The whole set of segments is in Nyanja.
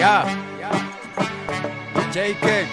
Yeah. JK.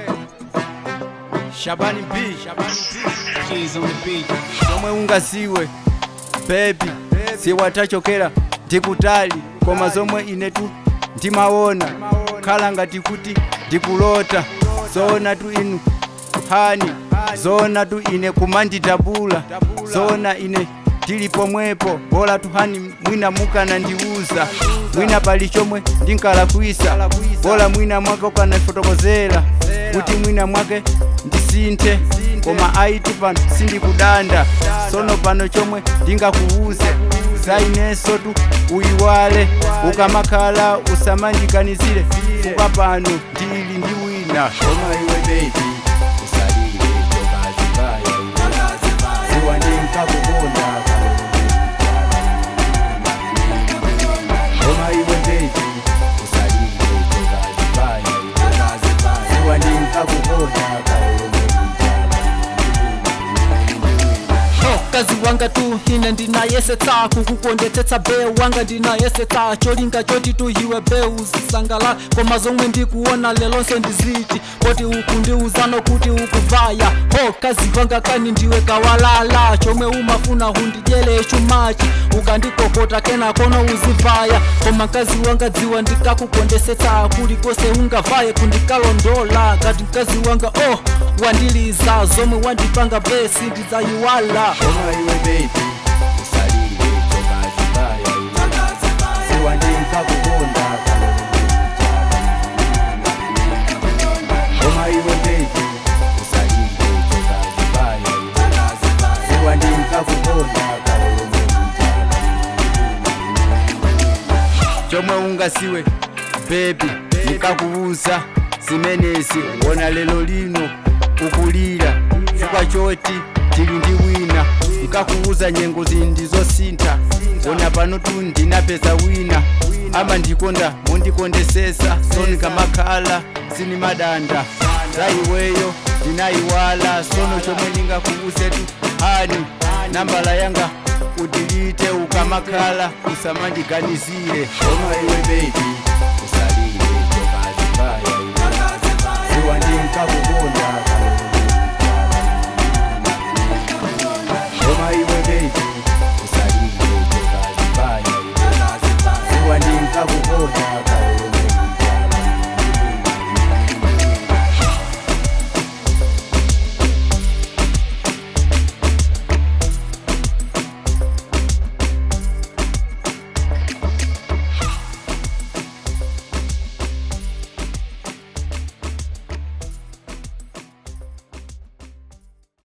Shabani B. Keys on the beat. Somwe ungasiwe baby siwatachokera ndikutali koma zomwe inetu ndimaona khala ngati kuti ndikulota zoona tu inu hani zoona tu ine kumanditabula zoona ine tili pomwepo bola tu hani mwina mukana ndiuza mwina pali chomwe ndinkalakwisa bola mwina mwake ukanafotokozera kuti mwina mwake ndisinthe koma aiti pano sindikudanda sono pano chomwe ndingakuuze zainenso tu uyiwale ukamakhala usamanjiganizire fuka pano ndili ndi wina koma iwe baby usalire tokazibaya ziwa ndinkakukonda koma iwe baby usalire tokazibaya ziwa ndinkakukonda Oh, kazi wanga tu ine ndinayesetsa kukukondetsetsa beu wanga ndinayesetsa cholinga choti tu iwe beu uzisangala koma zomwe ndikuona lelonse ndiziti poti uku ndiuzano kuti ukuvaya ho kazi wanga kani ndiwe kawalala chomwe umafuna hundidyele chumachi ukandikokota kena kono uzivaya koma mkazi wanga dziwa ndikakukondetsetsa kulikose ungavaye kundikalondola kati mkazi wanga oh wandiliza zomwe wandipanga besi ndidzayiwala koma iwe baby usalire tokazibaya ziwa ndinkakukonda koma iwe baby usalire tokazibaya ziwa ndinkakukonda chomwe ungasiwe bebi ndikakuuza zimenezi wona lero lino ukulira chifukwa choti tili ndi wina nkakuuza nyengo zindi zosintha wona pano tu ndinapeza wina ama ndikonda mondikondesesa sono kamakhala sini madanda za iweyo ndinayiwala sono chomwe ndingakuuze tu hani nambala yanga udilite ukamakhala usamandiganizire koma iwe baby usalire tokazibaya ziwa ndinkakukonda